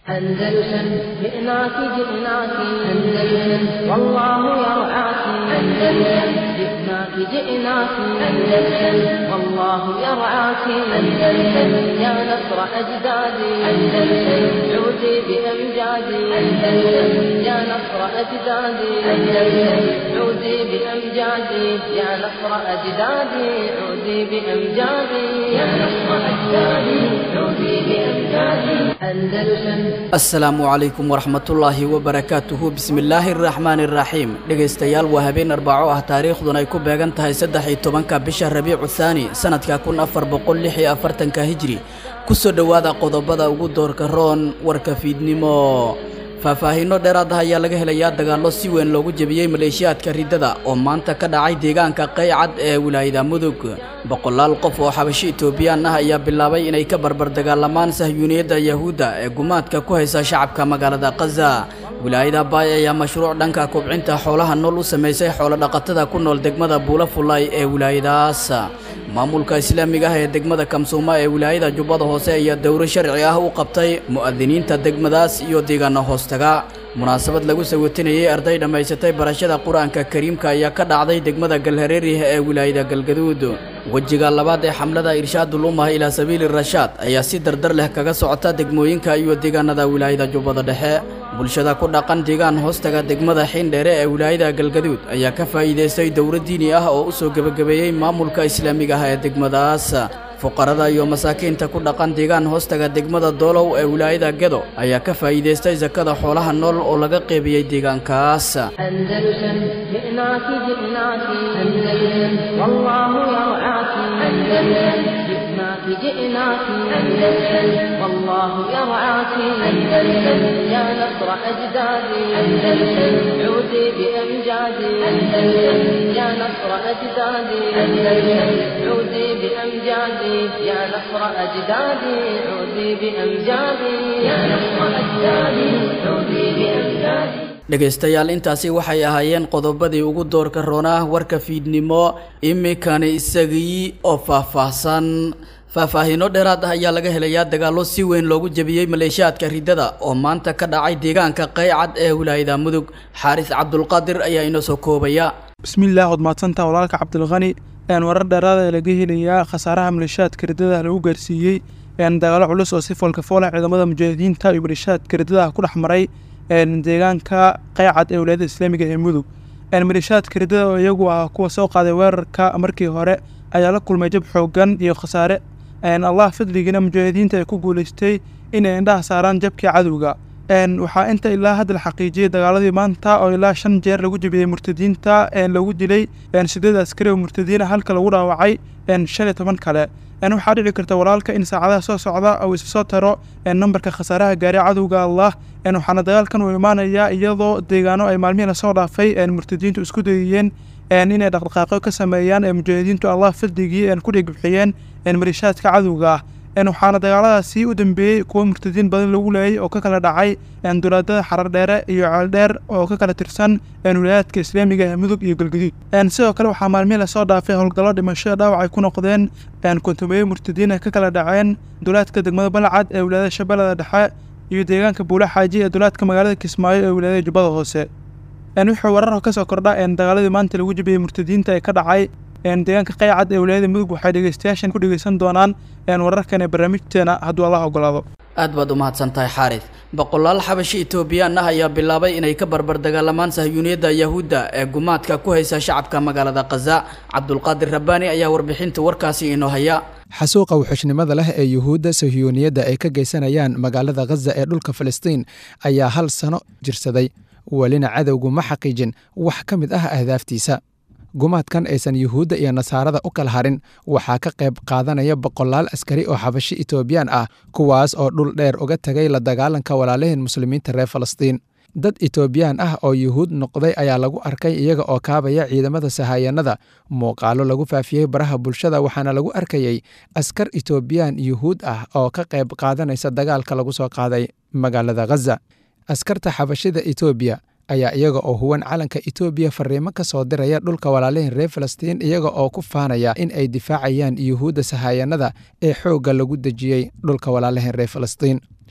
أندلسن جئناك جئناك أندلسن والله يرعاك أندلسن جئناك جئناك أندلسن والله يرعاك أندلسن يا نصر أجدادي أندلسن عودي بأمجادي أندلسن يا نصر أجدادي أندلسن عودي بأمجادي يا نصر أجدادي عودي بأمجادي يا نصر أجدادي عودي بأمجادي أندلسن asalaamu calaykum waraxmatullaahi wabarakaatuhu bismillaahi araxmaani araxiim dhegaystayaal waa habeen arbaco ah taariikhduna ay ku beegan tahay saddex iyo tobanka bisha rabiicu thaani sanadka kun afar boqol lix iyo afartanka hijri kusoo dhowaada qodobada ugu doorka roon warka fiidnimo faahfaahiino dheeraad ah ayaa laga helayaa dagaallo si weyn loogu jebiyey maleeshiyaadka riddada oo maanta ka dhacay deegaanka qaycad ee wilaayada mudug boqolaal qof oo xabashi itoobiyaan ah ayaa bilaabay inay ka barbar dagaalamaan sahyuuniyadda yahuudda ee gumaadka ku haysa shacabka magaalada khaza wilaayada baay ayaa mashruuc dhanka kobcinta xoolaha nool u samaysay xoolodhaqatada ku nool degmada buula fulay ee wilaayadaas maamulka islaamiga ah ee degmada kamsuuma ee wilaayada jubbada hoose ayaa dowro sharci ah u qabtay mu'adiniinta degmadaas iyo deegaana hoostaga munaasabad lagu sawatinayay arday dhammaysatay barashada qur-aanka kariimka ayaa ka dhacday degmada galhareerih ee wilaayada galgaduud wejiga labaad ee xamlada irshaadul ummah ilaa sabiili rashaad ayaa si dardar leh kaga socota degmooyinka iyo deegaanada wilaayada jubbada dhexe bulshada ku dhaqan deegaan hoostaga degmada xiindheere ee wilaayada galgaduud ayaa ka faa'iidaystay dowro diini ah oo u soo gebagabeeyey maamulka islaamiga ah ee degmadaas fuqarada iyo masaakiinta ku dhaqan deegaan hoostaga degmada doolow ee wilaayada gedo ayaa ka faa'iidaystay sakada xoolaha nool oo laga qeybiyey deegaankaas أندلسن جئناك جئناك أندلسن والله يرعاك أندلسن جئناك جئناك أندلسن والله يرعاك أندلسن يا نصر أجدادي أندلسن عودي بأمجادي أندلسن يا نصر أجدادي أندلسن عودي بأمجادي يا نصر أجدادي عودي بأمجادي يا نصر أجدادي عودي بأمجادي dhegaystayaal intaasi waxay ahaayeen qodobadii ugu doorka roonah warka fiidnimo iminkani isagii oo faahfaahsan faahfaahiino dheeraad ah ayaa laga helayaa dagaallo si weyn loogu jebiyey maleeshiyaadka riddada oo maanta ka dhacay deegaanka qaycad ee wilaayada mudug xaaris cabdulqaadir ayaa inoo soo koobaya bismillaah waad mahadsantaa walaalka cabdilqani een warar dheeraada laga helayaa khasaaraha maleeshiyaadka riddada lagu gaarsiiyey een dagaalo culus oo si foolkafoola ciidamada mujaahidiinta iyo maleeshiyaadka riddada ku dhex maray deegaanka qaycad ee wilaayada islaamiga ee mudug maleeshiyaadka riddada oo iyagu ah kuwa soo qaaday weerarka markii hore ayaa la kulmay jab xoogan iyo khasaare allah fadligiina mujaahidiinta ay ku guuleystay inay indhaha saaraan jabkii cadowga waxaa inta ilaa hadda la xaqiijiyey dagaaladii maanta oo ilaa shan jeer lagu jebiyey murtadiinta lagu dilay sideed askari oo murtadiina halka lagu dhaawacay shan iyo toban kale waxaa dhici karta walaalka in saacadaha soo socda uu isa soo taro nambarka khasaaraha gaaray cadowga allah waxaana dagaalkan uu imaanayaa iyadoo deegaano ay maalmihii lasoo dhaafay murtadiintu isku dayiyeen inay dhaqdhaqaaqyo ka sameeyaan mujaahidiintu allah fadligii ku dhigibxiyeen maleeshiyaadka cadowga ah waxaana dagaaladaasi u dambeeyey kuwo murtadiin badan lagu leeyay oo ka kala dhacay dulaadada xarardheere iyo ceeldheer oo ka kala tirsan wilaayaadka islaamiga ee mudug iyo galgaduud sidoo kale waxaa maalmihii lasoo dhaafay howlgallo dhimasho dhaawac ay ku noqdeen kontumeeye murtadiin ay ka kala dhaceen dulaadka degmada balcad ee wilaayada shabeellada dhexe iyo deegaanka buula xaaji ee dulaadka magaalada kismaayo ee wilaayada jubbada hoose wuxuu warar kasoo kordha dagaaladii maanta lagu jebiyey murtadiinta ee ka dhacay deegaanka qaycad ee wilaayada mudug waxay dhegeystayaashan ku dhegeysan doonaan wararkan ee barnaamijteena hadduu allah ogolaado aad baad u mahadsan tahay xaaris boqolaal xabashi itoobiyaan ah ayaa bilaabay inay ka barbar dagaalamaan sahyuuniyadda yahuudda ee gumaadka ku haysa shacabka magaalada khaza cabdulqaadir rabbaani ayaa warbixinta warkaasi inoo haya xasuuqa wuxushnimada leh ee yuhuudda sahyuuniyadda ay ka geysanayaan magaalada khaza ee dhulka falastiin ayaa hal sano jirsaday welina cadowgu ma xaqiijin wax ka mid ah ahdaaftiisa gumaadkan aysan yuhuudda iyo nasaarada u kala harin waxaa ka qayb qaadanaya boqolaal askari oo xabashi itoobiyaan ah kuwaas oo dhul dheer uga tegay la dagaalanka walaalahin muslimiinta reer falastiin dad itoobiyaan ah oo yuhuud noqday ayaa lagu arkay iyaga oo kaabaya ciidamada sahayanada muuqaalo lagu faafiyey baraha bulshada waxaana lagu arkayey askar itoobiyaan yuhuud ah oo ka qayb qaadanaysa dagaalka lagu soo qaaday magaalada khaza askarta xabashida etoobiya ayaa iyaga oo huwan calanka etoobiya fariimo ka soo diraya dhulka walaalihin reer falastiin iyaga oo ku faanaya in ay difaacayaan yuhuudda sahayanada ee xoogga lagu dejiyey dhulka walaalihin reer falastiin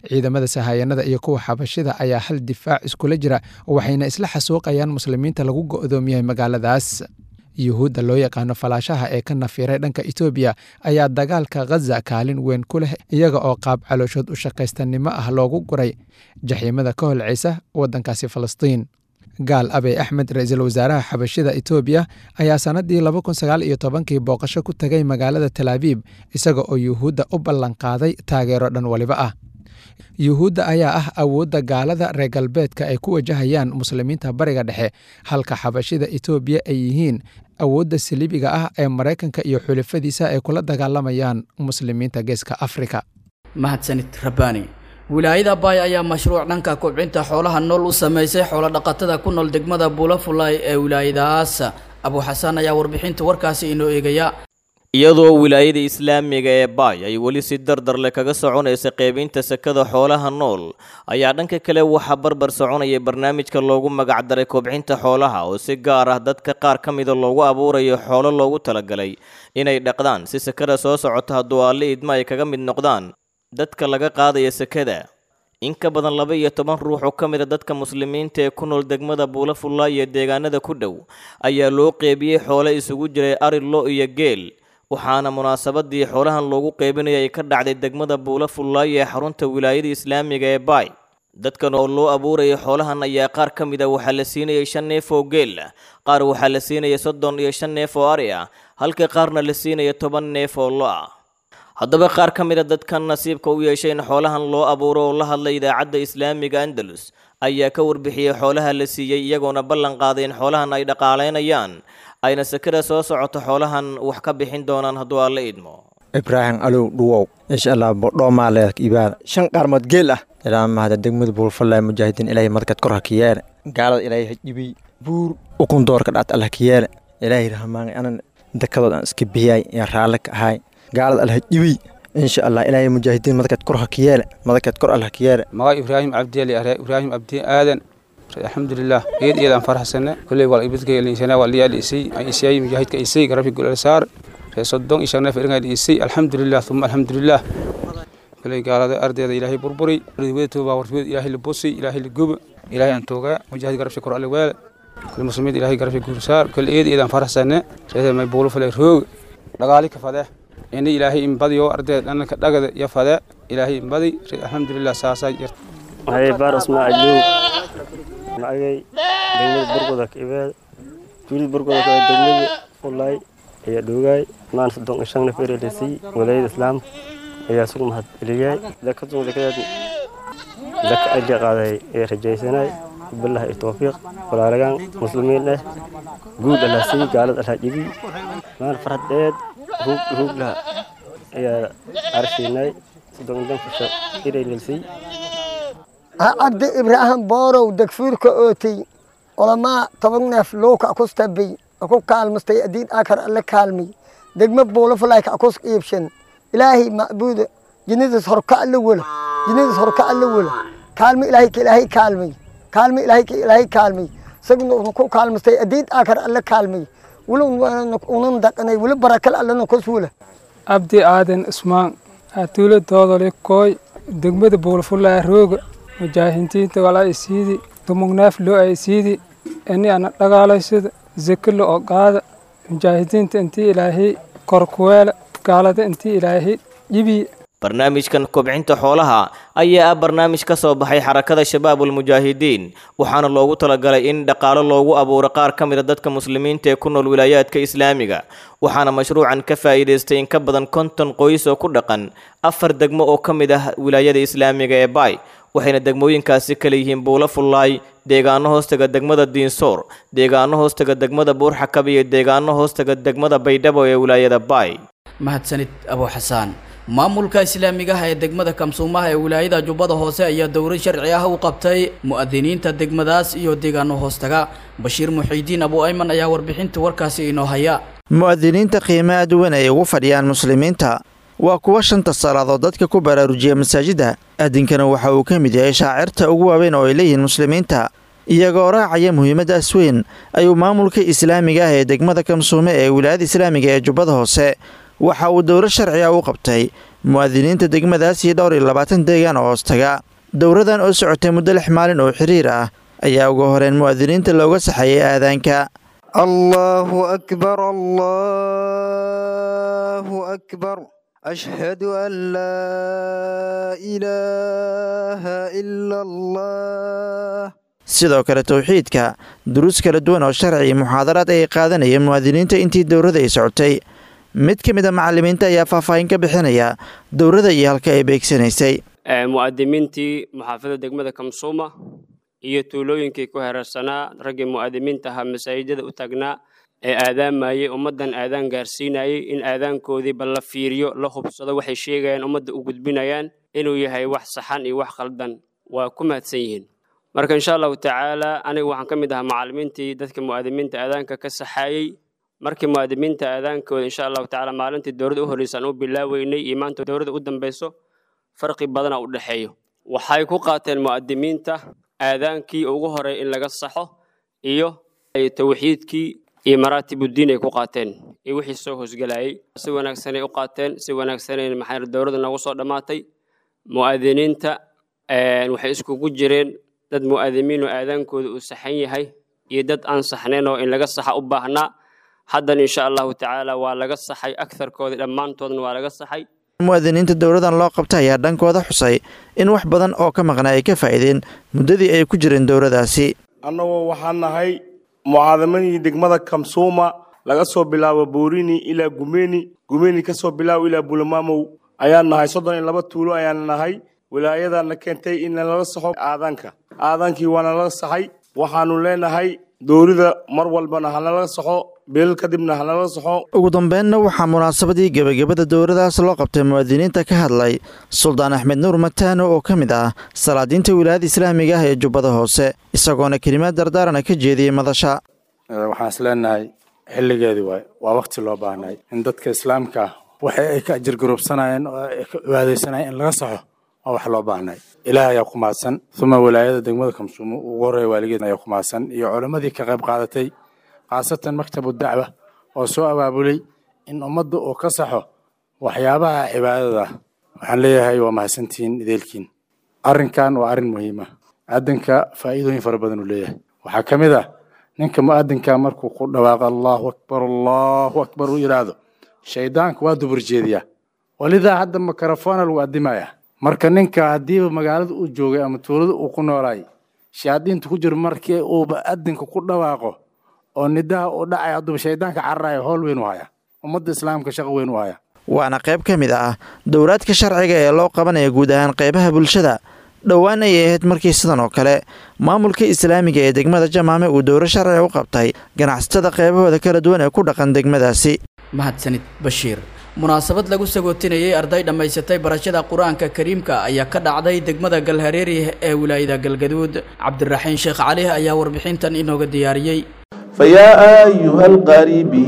ciidamada sahayanada iyo kuwa xabashida ayaa hal difaac iskula jira waxayna isla xasuuqayaan muslimiinta lagu go'doomiyey magaaladaas yuhuudda loo yaqaano falaashaha ee ka nafiray dhanka etoobiya ayaa dagaalka khaza kaalin weyn ku leh iyaga oo qaab calooshood u shaqaystanimo ah loogu guray jaxiimada ka holcaysa waddankaasi falastiin gaal abey axmed ra-iisul wasaaraha xabashida etoobiya ayaa sannadii laba kun sagaal iyo tobankii booqasho ku tegay magaalada talaabiib isaga oo yuhuudda u ballanqaaday taageero dhan waliba ah yuhuudda ayaa ah awoodda gaalada reer galbeedka ay ku wajahayaan muslimiinta bariga dhexe halka xabashida etoobiya ay yihiin awoodda saliibiga ah ee maraykanka iyo xulafadiisa ay kula dagaalamayaan muslimiinta geeska afrika mahadsanid rabbaani wilaayada baay ayaa mashruuc dhanka kobcinta xoolaha nool u sameysay xoolodhaqatada ku nool degmada buulafulay ee wilaayadaas abuuxasaan ayaa warbixinta warkaasi inoo eegaya iyadoo wilaayada islaamiga ee baay ay weli si dardar leh kaga soconaysa qeybinta sakada xoolaha nool ayaa dhanka kale waxaa barbar soconaya barnaamijka loogu magacdaray kobcinta xoolaha oo si gaar ah dadka qaar ka mida loogu abuurayo xoolo loogu talagalay inay dhaqdaan si sakada soo socota hadduu alle idma ay kaga mid noqdaan dadka laga qaadaya sakada in ka badan laba iyo toban ruux oo ka mid a dadka muslimiinta ee ku nool degmada buulafulla iyo deegaanada ku dhow ayaa loo qeybiyey xoole isugu jiray ari lo iyo geel waxaana munaasabadii xoolahan loogu qeybinaya ay ka dhacday degmada buulafullaay ee xarunta wilaayada islaamiga ee baay dadkan oo loo abuurayay xoolahan ayaa qaar ka mid a waxaa la siinayay shan neef oo geel ah qaar waxaa la siinaya soddon iyo shan neef oo ari ah halka qaarna la siinaya toban neef oo lo ah haddaba qaar ka mid a dadkan nasiibka u yeeshay in xoolahan loo abuuro oo la hadlay idaacadda islaamiga andalus ayaa ka warbixiyey xoolaha la siiyey iyagoona ballan qaaday in xoolahan ay dhaqaalaynayaan ayna sakada soo socoto xoolahan wax ka bixin doonaan hadduu aan la idmo ibraahim alow dhuwow insha allah bodhoomaaleedk ibaada shan qaarmood geel ah ilaa mahada degmada buulfallay mujaahidiin ilaahay madkad kor ha ka yeele gaalada ilaahay ha jibiy buur ukun doorka dhaat allah ka yeele ilaahay rahmaanay anan dakadood aan iska bixiyay ee raalle ka ahay gaalada allah ha jibiy insha allah ilaahay mujaahidiin madkad kor ha ka yeele madkad kor allah ka yeele maga ibraahim cabdiali are ibraahim abdi aadan alxamdulilah iyad iyadaan faraxsane kolley waa ibadkaylinsana waa liyaa isay isay mujaahidka isay garabi gulal saar ree soddon iyo shan neef iringayd isay alxamdulilah uma alxamdulilah kolley gaalada ardayda ilaahay burburi wadatoobaa wartweed ilaahay la bosi ilaahay la guba ilaahay aan toogaa mujaahid garabshi kor alle weele kolley muslimiinta ilaahay garabshi gulsaar kolley iyad iyadaan faraxsane reede may buulo falay roog dhagaali ka fadee ini ilaahay inbadiyo ardayda dhananka dhagada iyo fadee ilaahay inbadi alxamdulilah saasaa jirta haye baar ismaaciil magay degmada burgoda ka ibeed juulid burgoda ka degmada ulay ayaa dhoogaay maan soddon iyo shan nefer elisay walaayada islaamka ayaa sugu mahad celiyay dakadun dakadeed daka aja qaaday ee rajaysanay billahi iyo tawfiiq walaalagaan muslimiin eh guud allah sii gaalad allah jibi maan farhadeed ruug ruuglaha ayaa arshiinay soddon iyo shan fusha iray lisay cabdi ibraahim boorow degfuurka ootay olamaa toban neef lowka akus tabay aku kaalmastay adiin akar alle kaalmay degma buulafalaayka akus iibshan ilaahay macbuuda jinidas horka alle wela jinidas horka alle wela kaalmi ilaahay ka ilaahay kaalmay kaalmi ilaahay ka ilaahay kaalmay isaguna ku kaalmastay adiin akar alle kaalmay weli unan daqanay weli barakal allena kus wela abdi aadan ismaan atuula doodole kooy degmada buulafulaa rooga mujaahidiinta walaa isiidi dumugnaaf loo ay isiidi ini ana dhagaalaysada zeke la oqaada mujaahidiinta intii ilaahay korkuweela gaalada intii ilaahay jibiye barnaamijkan kobcinta xoolaha ayaa ah barnaamij ka soo baxay xarakada shabaabulmujaahidiin waxaana loogu talagalay in dhaqaalo loogu abuuro qaar ka mida dadka muslimiinta ee ku nool wilaayaadka islaamiga waxaana mashruucan ka faa'iidaystay in ka badan konton qoys oo ku dhaqan afar degmo oo ka mid ah wilaayada islaamiga ee baay waxayna degmooyinkaasi kala yihiin buulo fullaay deegaano hoostaga degmada diinsoor deegaano hoostaga degmada buurxakab iyo deegaano hoostaga degmada baydhabo ee wilaayada baay mahadsanid abuuxasaan maamulka islaamiga ah ee degmada kamsuumaha ee wilaayada jubbada hoose ayaa dowro sharci ah u qabtay mu'adiniinta degmadaas iyo deegaano hoostaga bashiir muxiidiin abu ayman ayaa warbixinta warkaasi inoo haya mu'adiniinta qiimaha duwan ay ugu fadhiyaan muslimiinta waa kuwa shanta salaadood dadka ku baraarujiya masaajidda addinkana waxa uu ka mid yahay shaacirta ugu waaweyn oo ay leeyihiin muslimiinta iyagoo raacaya muhiimaddaas weyn ayuu maamulka islaamiga ah ee degmada kamsuume ee wilaayada islaamiga ee jubbada hoose waxa uu dowro sharci ah u qabtay mu'aadiniinta degmadaas iyo dhowr iyo labaatan deegaan oo hoostaga dowradan oo socotay muddo lix maalin oo xiriir ah ayaa ugu horeen mu'aadiniinta looga saxeeyay aadaanka allahu akbar allahu akbar ashhadu an laa ilaaha ila allah sidoo kale towxiidka duruus kala duwan oo sharci iyo muxaadaraad ay qaadanayeen mu'aadiniinta intii dowrada ay socotay mid ka mid a macallimiinta ayaa faahfaahin ka bixinaya dowrada iyo halka ay beegsanaysay mu'aadimiintii muxaafada degmada kamsuuma iyo tuulooyinkii ku heerarsanaa raggii mu'aadimiinta ahaa masaajidada u taagnaa ee aadaamayey ummaddan aadaan gaarsiinayey in aadaankoodii bal la fiiriyo la hubsado waxay sheegayaan ummadda u gudbinayaan inuu yahay wax saxan iyo wax khaldan waa ku mahadsan yihiin marka insha allahu tacaala aniga waxaan ka mid ahaa macallimiintii dadka mu'aadimiinta aadaanka ka saxaayey markii mu'aadimiinta aadaankooda insha allahu tacaala maalintii dowladda u horreysa aan u bilaaweynay iyo maanta dowladda u dambeyso farqi badana u dhexeeyo waxay ku qaateen mu'aadimiinta aadaankii ugu horey in laga saxo iyo tawxiidkii iyo maraatibuddiin ay ku qaateen iyo wixii soo hoosgelayay si wanaagsanay u qaateen si wanaagsanay maxaa dowladda noogu soo dhammaatay mu'aadiniinta waxay iskugu jireen dad mu'aadimiin oo aadaankooda uu saxan yahay iyo dad aan saxnayn oo in laga saxa u baahnaa haddana insha allahu tacaala waa laga saxay agtarkooda dhammaantoodna waa laga saxay mu'aadiniinta dowladan loo qabta ayaa dhankooda xusay in wax badan oo ka maqnaa ay ka faa'iideen muddadii ay ku jireen dowladaasi annagoo waxaan nahay mucaadamadii degmada kamsuuma laga soo bilaabo boorini ilaa gumeni gumeni ka soo bilaabo ilaa bulamaamow ayaan nahay soddon iyo laba tuulo ayaan nahay wilaayadana keentay in nalaga saxo aadaanka aadaankii waana laga saxay waxaanu leenahay dowlada mar walbana hanalaga saxo beelal kadibna hanalaga saxo ugu dambeynna waxaa munaasabadii gebagabada dowladaas loo qabtay muwaadiniinta ka hadlay suldaan axmed nuur mataano oo ka mid ah salaadiinta wilaayada islaamiga ah ee jubbada hoose isagoona kelimaad dardaarana ka jeediyey madasha waxaan is leenahay xilligeedii waay waa wakti loo baahnay in dadka islaamka ah waxa ay ka ajirgarubsanayeen oo ay ka cibaadaysanayeen in laga saxo waa wax loo baahnay ilaah ayaa ku mahadsan uma wilaayada degmada kamsuumo ugu horreeya waaligeed ayaa ku mahadsan iyo culammadii ka qayb qaadatay khaasatan maktabu dacwa oo soo abaabulay in ummadda uu ka saxo waxyaabaha cibaadada waxaan leeyahay waa mahadsantihiin ideelkiin arrinkan waa arrin muhiima aadanka faa'iidooyin fara badan uu leeyahay waxaa ka mid ah ninka mu'adinka markuu ku dhawaaqo allahu akbar allahu akbar uu yidhaahdo shaydaanka waa dubur jeediyaa walidaa hadda mikrofona lagu addimayaa marka ninka haddiiba magaalada uu joogay ama tuulada uu ku noolaay shayaadiinta ku jiro markii uu mu'adinka ku dhawaaqo oo nidaha uu dhacay hadduba shaydaanka cararaya howl weyn u haya ummadda islaamka shaqo weyn u haya waana qayb ka mid ah dowlaadka sharciga ee loo qabanaya guud ahaan qaybaha bulshada dhowaan ayay ahayd markii sidan oo kale maamulka islaamiga ee degmada jamaame uu dowro sharciga u qabtay ganacsatada qaybahooda kala duwan ee ku dhaqan degmadaasi mahadsanid bashiir munaasabad lagu sagootinayay arday dhammaysatay barashada qur-aanka kariimka ayaa ka dhacday degmada galhareeri ee wilaayada galgaduud cabdiraxiin sheekh cali ayaa warbixintan inooga diyaariyey فيا أيها القاري به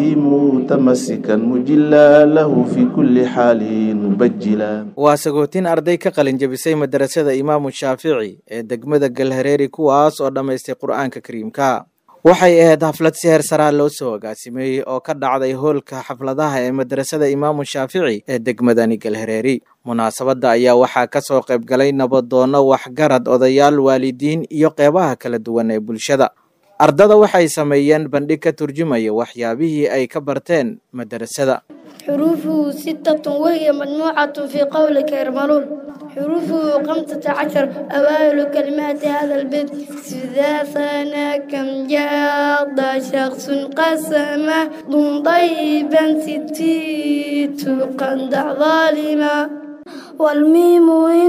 متمسكا مجلا له في كل حال مبجلا waa sagootin arday ka qalin jabisay madarasada imaamu shaafici ee degmada galhareeri kuwaas oo dhammaystay qur-aanka kariimka waxay ahayd xaflad si heer saraa loo soo agaasimeeyey oo ka dhacday hoolka xafladaha ee madrasada imaamu shaafici ee degmadani galhareeri munaasabadda ayaa waxaa ka soo qayb galay nabadoonno waxgarad odayaal waalidiin iyo qeybaha kala duwan ee bulshada ardada waxay sameeyeen bandhig ka turjumaya waxyaabihii ay ka barteen madarasada حروفه ستة وهي مجموعة في قولك يرملون حروفه خمسة عشر أوائل كلمات هذا البيت إذا ثنا كم جاد شخص قسمه ضم طيبا ستيت قندع ظالما والميم إن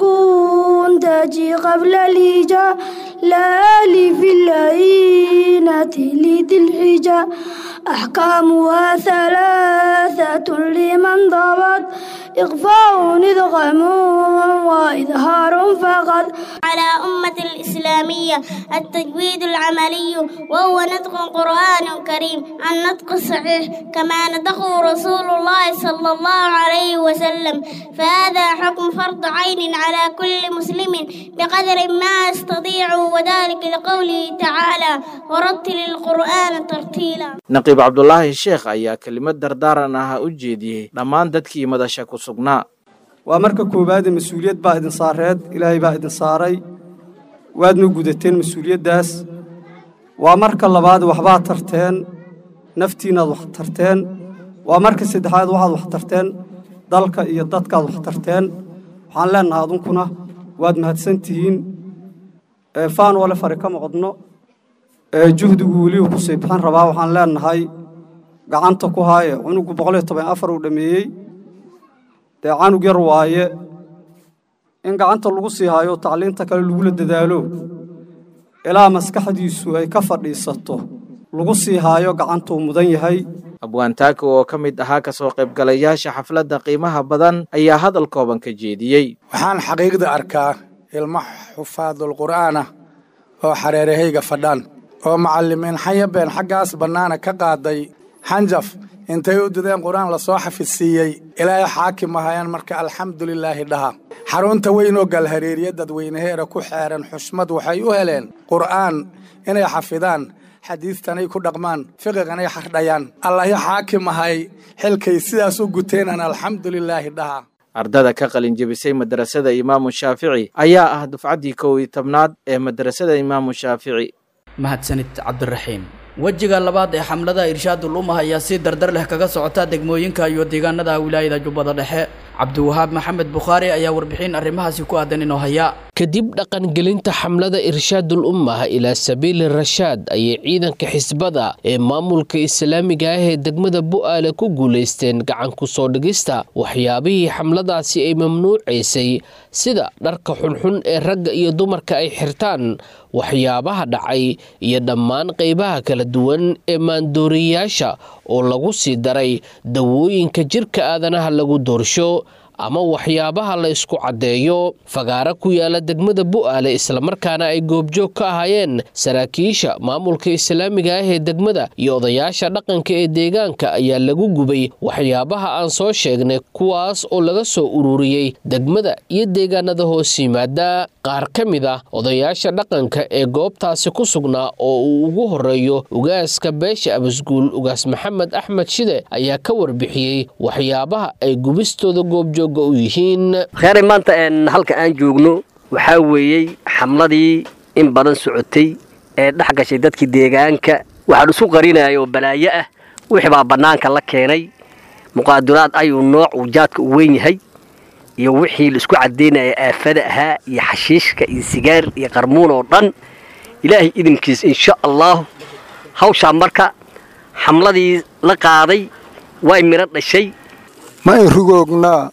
تسكن تجي قبل الهجاء لا ألف اللينة لذي الحجاء أحكامها ثلاثة لمن ضبط إخفاء إدغام وإظهار فقط على أمة الإسلامية التجويد العملي وهو نطق قرآن كريم النطق الصحيح كما نطقه رسول الله صلى الله عليه وسلم فهذا حكم فرض عين على كل مسلم بقدر ما يستطيع وذلك لقوله تعالى ورتل القرآن ترتيلا naqiib cabdulaahi sheekh ayaa kelimad dardaaran ah u jeediyey dhammaan dadkii madasha ku sugnaa waa marka koowaade mas-uuliyad baa idin saareed ilaahay baa idin saaray waadna gudateen mas-uuliyaddaas waa marka labaad waxbaad tarteen naftiinnaad wax tarteen waa marka saddexaad waxaad wax tarteen dalka iyo dadkaad wax tarteen waxaan leennahay adunkuna waad mahadsan tihiin faan wale fari ka maqadno juhdigu weliu ku sii bixin rabaa waxaan leennahay gacanta ku haaye cunugu boqoliyo toban afar uu dhammeeyey dee canug yar waaye in gacanta lagu sii haayo tacliinta kale lagula dadaalo ilaa maskaxdiisu ay ka fadhiisato lagu sii haayo gacantuu mudan yahay abwaantaaka oo ka mid ahaa kasoo qaybgalayaasha xafladda qiimaha badan ayaa hadal kooban ka jeediyey waxaan xaqiiqda arkaa ilmo xufaadul qur'aanah oo xareerahayga fadhaan oo macallimiin xayabeen xaggaas bannaana ka qaaday xanjaf intay u dideen qur-aan lasoo xafidsiiyey ilaahay xaakim ahayaan marka alxamdulilaahi dhaha xarunta weynoo galhareeriya dadweynaheera ku xeeran xushmad waxay u heleen qur'aan inay xafidaan xadiistanay ku dhaqmaan fiqiganay xardhayaan allahi xaakim ahay xilkay sidaas u guteenan alxamdulilaahi dhaha ardada ka qalin jebisay madrasada imaamu shaafici ayaa ah dufcaddii kow iyo tobnaad ee madrasada imaamu shaafici mahadsanid cabdiraxiim wejiga labaad ee xamlada irshaadul ummah ayaa si dardar leh kaga socota degmooyinka iyo deegaanada wilaayada jubbada dhexe cabdiwahaab maxamed bukhaari ayaa warbixin arrimahaasi ku aadan inoo haya kadib dhaqangelinta xamlada irshaadul ummah ilaa sabiili rashaad ayay ciidanka xisbada ee maamulka islaamiga ah ee degmada bu'aale ku guulaysteen gacan ku soo dhigista waxyaabihii xamladaasi ay mamnuucaysay sida dharka xunxun ee ragga iyo dumarka ay xirtaan waxyaabaha dhacay iyo dhammaan qaybaha kala duwan ee maandooriyayaasha oo lagu sii daray dawooyinka jirka aadanaha lagu doorsho ama waxyaabaha la isku caddeeyo fagaaro ku yaala degmada bu'aale islamarkaana ay goobjoog ka ahaayeen saraakiisha maamulka islaamiga ah ee degmada iyo odayaasha dhaqanka ee deegaanka ayaa lagu gubay waxyaabaha aan soo sheegnay kuwaas oo laga soo ururiyey degmada iyo deegaanada hoos yimaada qaar ka mid ah odayaasha dhaqanka ee goobtaasi ku sugnaa oo uu ugu horeeyo ugaaska beesha abasguul ugaas maxamed axmed shide ayaa ka warbixiyey waxyaabaha ay gubistooda goobjoog kheyray maanta halka aan joogno waxaa weeyey xamladii in badan socotay ee dhex gashay dadkii deegaanka waxaan isu qarinaya oo balaayo ah wixii baa bannaanka la keenay muqaaduraad ayuu nooc uu jaadka u weyn yahay iyo wixii laisku caddaynaya aafada ahaa iyo xashiishka iyo sigaar iyo qarmuun oo dhan ilaahay idinkiis insha allaahu hawshaa marka xamladii la qaaday way midho dhashay ma in rugoognaa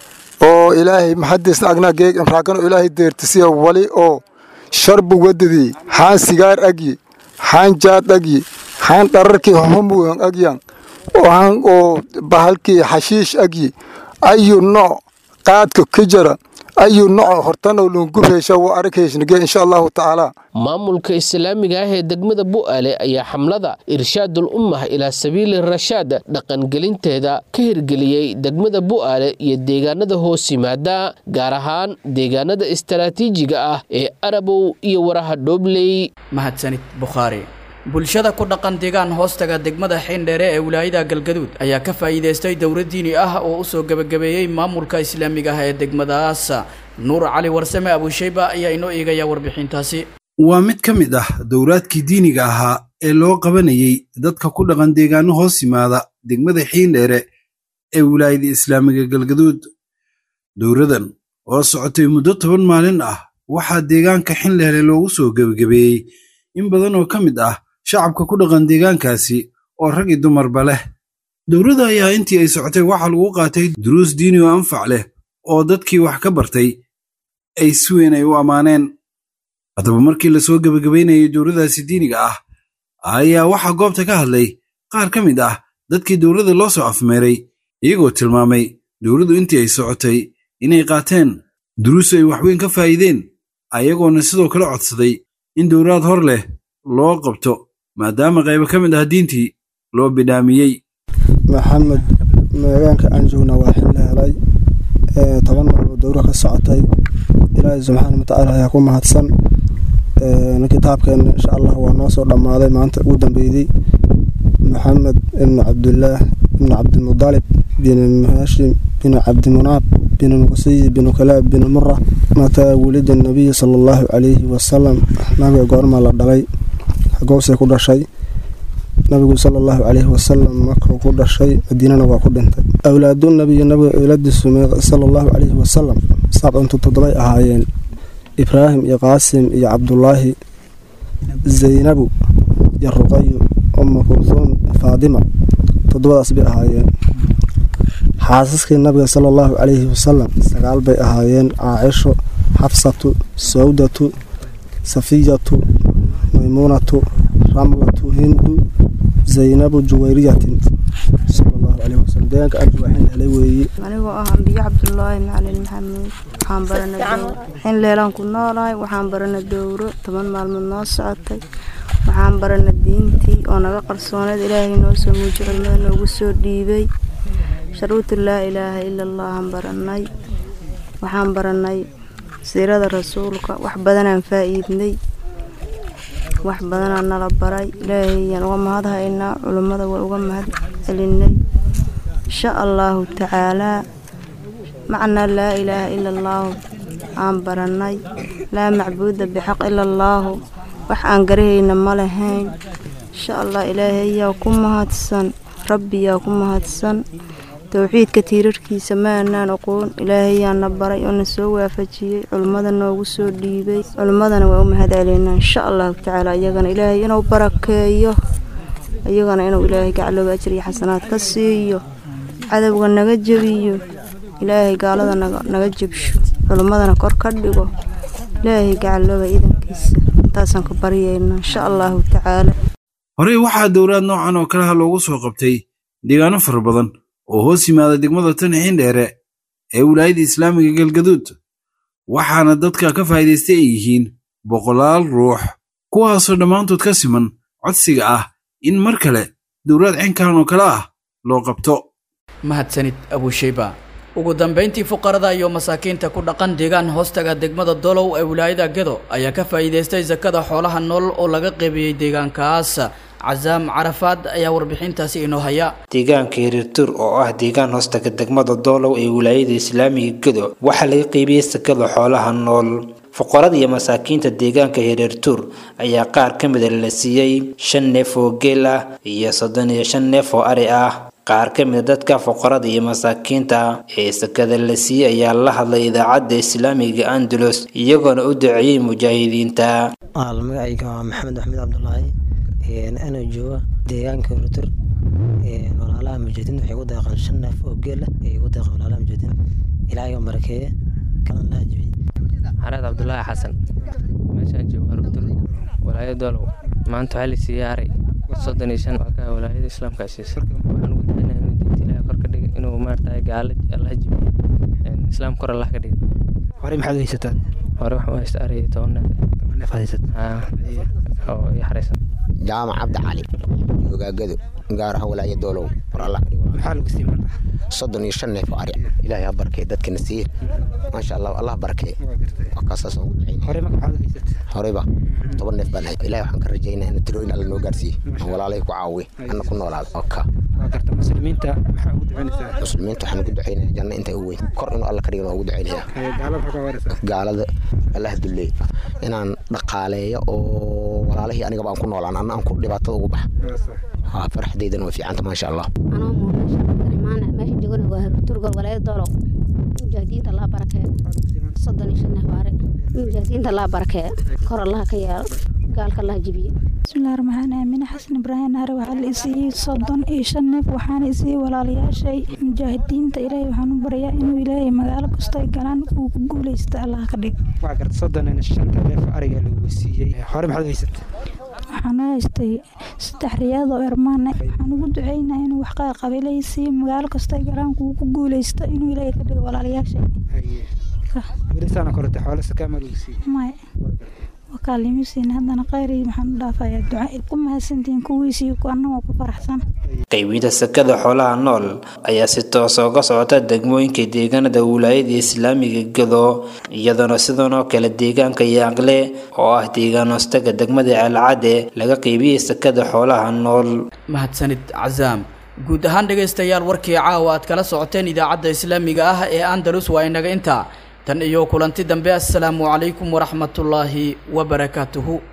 oo ilaahay maxadiisna agnaa geeg imraakano ilaahay deertisiya wali oo sharbu wadadii xaan sigaar agyi xaan jaad agyi xaan dhararkii homugan agyan waxaan oo bahalkii xashiish agyi ayu nooc qaadka ka jara ayu nooc hortanoo lungubheysha waa aragheyshnige insha allahu tacaala maamulka islaamiga ah ee degmada bu'aale ayaa xamlada irshaadul ummah ilaa sabiili rashaad dhaqangelinteeda ka hirgeliyey degmada bu'aale iyo deegaanada hoos yimaada gaar ahaan deegaanada istaraatiijiga ah ee arabow iyo waraha dhoobley mahadsanid bukhaari bulshada ku dhaqan deegaan hoostaga degmada xiindheere ee wilaayada galgaduud ayaa ka faa'iidaystay dowlad diini ah oo u soo gebagabeeyey maamulka islaamiga ah ee degmadaas nuur cali warsame abuushayba ayaa inoo eegaya warbixintaasi waa mid ka mid ah dowlaadkii diiniga ahaa ee loo qabanayey dadka ku dhaqan deegaano hoos yimaada degmada xiindheere ee wilaayada islaamiga galgaduud dowladan oo socotay muddo toban maalin ah waxaa deegaanka xindheere loogu soo gebagabeeyey in badan oo ka mid ah shacabka ku dhaqan deegaankaasi oo rag iyo dumarba leh dowladda ayaa intii ay socotay waxaa lagu qaatay duruus diini oo anfac leh oo dadkii wax ka bartay ay si weyn ay u ammaaneen haddaba markii lasoo gebagabaynayay dowladaasi diiniga ah ayaa waxaa goobta ka hadlay qaar ka mid ah dadkii dowladda loo soo afmeeray iyagoo tilmaamay dowladdu intii ay socotay inay qaateen duruus ay waxweyn ka faa'iideen ayagoona sidoo kale codsaday in dowlaad hor leh loo qabto maadaama qaybo ka mid ah diintii loo bidhaamiyey maxamed meegaanka aan joogna waa xil helay toban maroo dowra ka socotay ilaahay subxaana watacaala ayaa ku mahadsan kitaabkeena insha allah waa noo soo dhammaaday maanta ugu dambeydey maxamed ibnu cabdillaah ibnu cabdimudalib bin hashim bin cabdimunaab بن مقصي بن كلاب بن مرة متى ولد النبي صلى الله عليه وسلم نبي قرما لدغي حقوسي كل شيء nabigu sala allahu caleyhi wasalam markuu ku dhashay madiinana waa ku dhintay awlaadu nabiyi nabiga awlaadiisu sala allahu caleyhi wasalam sabcuntu toddobay ahaayeen ibraahim iyo qaasim iyo cabdulaahi zaynabu iyo ruqayu uma kursuum faadima toddobadaas bay ahaayeen xaasaskii nabiga sala allahu caleyhi wasalam sagaal bay ahaayeen caacisho xafsatu sawdatu safiyatu maymuunatu ramlatu hindu zaynabu juwayriyatin sala allahu caleyhi wasalam deegaanka arjuwaxin helay weeye anigoo ah ambiyo cabdulaahi macalin maxamuud waxaan barana dowro in leelaan ku noolahay waxaan barana dowro toban maalmood noo socotay waxaan barana diintii oo naga qarsooneed ilaahay noo soo muuji culimada noogu soo dhiibay sharuutu laa ilaaha ila allahan baranay waxaan baranay siirada rasuulka wax badanaan faa'iidnay wax badanaa nala baray ilaahayaan uga mahad haynaa culummada waa uga mahad celinay insha allaahu tacaalaa macnaa laa ilaaha ila allaahu aan baranay laa macbuuda bixaq ila allaahu wax aan garahayna ma lahayn insha allah ilaahayaa ku mahadsan rabbiyaa ku mahadsan towxiidka tiirarkiisa ma aanaan aqoon ilaahayaana baray oo na soo waafajiyey culimmada noogu soo dhiibay culimmadana waa u mahad celeynaa insha allahu tacaala iyagana ilaahay inuu barakeeyo iyagana inuu ilaahay gaclooga ajir iyo xasanaad ka siiyo cadowga naga jebiyo ilaahay gaalada naga jebsho culimmadana kor ka dhigo ilaahay gaclooga idankiisa intaasaan ka baryaynaa insha allahu tacaala horey waxaa dowlaad noocan oo kaleha loogu soo qabtay deegaano fara badan oo hoos yimaada degmada tan xiindheere ee wilaayada islaamiga galgaduud waxaana dadka ka faa'iidaystay ay yihiin boqolaal ruux kuwaasoo dhammaantood ka siman codsiga ah in mar kale dowlaad cinkan oo kale ah loo qabto mahadsanid abushayba ugu dambayntii fuqarada iyo masaakiinta ku dhaqan deegaan hoostaga degmada dolow ee wilaayada gedo ayaa ka faa'iidaystay sakada xoolaha nool oo laga qaybiyey deegaankaas casaam carafaad ayaa warbixintaasi inoo haya deegaanka hiriirtur oo ah deegaan hoostaga degmada doolow ee wilaayada islaamiga gedo waxaa laga qeybiyey sakada xoolaha nool fuqarada iyo masaakiinta deegaanka hiriirtur ayaa qaar ka mida la siiyey shan neef oo geel ah iyo soddon iyo shan neef oo ari ah qaar ka mida dadka fuqarada iyo masaakiinta ee sakada la siiyey ayaa la hadlay idaacadda islaamiga andalus iyagoona u duceeyey mujaahidiinta magacayga waa maxamed axmed cabdulaahi anoo jooga deegaanka hiriirtur walaalaha mujaahidiinta waxay ku deeqaan shan neef oo geel ah ayay ku deeqaan walaalaha mujaahidiin ilaahay oo barakeeye kalan laha jabiye xareed cabdulaahi xasan meeshaan joogo hiriirtur walaayada doolow maanta waxaa la siiyey aray soddon iyo shan waa ka walaayada islaamka siisa waxaan ugu ducaynaa inuu diinta ilaahay kor ka dhiga inuu maaragtay gaala allah jibiyo islaam kor allah ka dhiga horey maxaad haysataa hore waxaan u haysta aray iyo toban neef toban neef haysat oo ii xaraysan jaamac cabdi cali ogaagado gaar ahaan walaaya doolow war allah ka dhigo maxaa lagu siiyey marka soddon iyo shan neef oo ari ilaahay ha barakee dadkana siiye maasha allah allah barakee waa kaasaas aan ugu ducaynaya horey marka maxaad haysat horeyba toban neef baan hay ilaahay waxaan ka rajaynaya in tirooyin alla noo gaarsiiye aan walaalay ku caawiye anna ku noolaado oka waa garta muslimiinta maxaa ugu ducaynaysaa muslimiinta waxaan ugu ducaynaya janno inta u weyn kor inuu alla ka dhigan waa ugu ducaynaya gaalada maxaa ka waraysaa gaalada allah duleey inaan dhaqaaleeyo oo walaalihii anigaba aan ku noolaan anna aan ku dhibaatada ugu baxa haa farxadeydana way fiicanta maasha allah anoo muuqasha cabdiraxmaan meesha joogana waa turgol walaayada doolow mujaahidiinta laa barakee soddon iyo shan neef aare mujaahidiinta laa barakee kor allaha ka yeelo gaalka allaha jibiye bismillahi raxmaan aamine xasan ibraahim naare waxaa la isiiyey soddon iyo shan neef waxaana isiiyey walaalayaashay mujaahidiinta ilaahay waxaan u baryaa inuu ilaahay magaalo kasto ay galaan uu ku guuleysta allaha ka dhig waa garta soddon iyo shanta neef ariga lagu siiyey hore maxaad haysat waxaan u haystay saddex riyaad oo ermaan waxaan ugu duceynaa inuu wax qabiilaysiiyo magaalo kasto ay galaan uu ku guuleysto inuu ilaahay ka dhigo walaalayaashay welisaana korata xoolo sakaamaa lagu siiyey maya wakaalimisiin haddana khayri maxaan u dhaafayaa duca ku mahadsantihiin kuwiisii annagoo ku faraxsan qaybinta sakada xoolaha nool ayaa si toosa uga socota degmooyinka deegaanada wilaayada islaamiga gado iyadoona sidan oo kale deegaanka yaaqle oo ah deegaan hoostaga degmada ceelcadde laga qaybiyey sakada xoolaha nool mahadsanid casaam guud ahaan dhegaystayaal warkii caawa aad kala socoteen idaacadda islaamiga ah ee andalus waa inaga intaa tan iyo kulanti dambe assalaamu calaykum waraxmatullaahi wabarakaatuhu